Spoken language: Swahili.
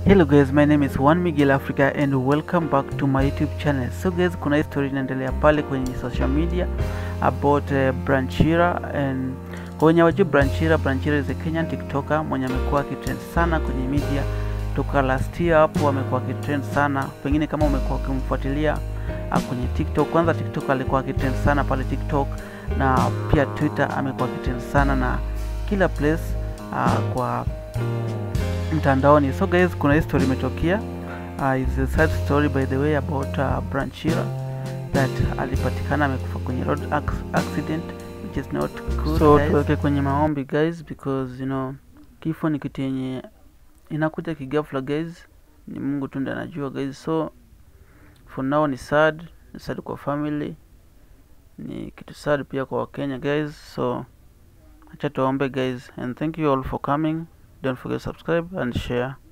Hello guys, my name is Juan Miguel Africa and welcome back to my YouTube channel. So guys, kuna hii story inaendelea pale kwenye social media about uh, Branchira and kwa wenye wajua Branchira, Branchira is a Kenyan TikToker mwenye amekuwa akitrend sana kwenye media toka last year hapo, amekuwa akitrend sana. Pengine kama umekuwa ukimfuatilia uh, kwenye TikTok, kwanza TikTok alikuwa akitrend sana pale TikTok na pia Twitter amekuwa akitrend sana na kila place uh, kwa mtandaoni. So guys, kuna hii story imetokea. Uh, is a sad story by the way about uh, Branchira that alipatikana amekufa kwenye road ac- accident which is not good. So guys. tuweke kwenye maombi guys because you know kifo ni kitu yenye inakuja kigafla guys, ni Mungu tu ndiye anajua guys. So for now ni sad, ni sad kwa family, ni kitu sad pia kwa Wakenya guys. So acha tuombe guys and thank you all for coming. Don't forget to subscribe and share.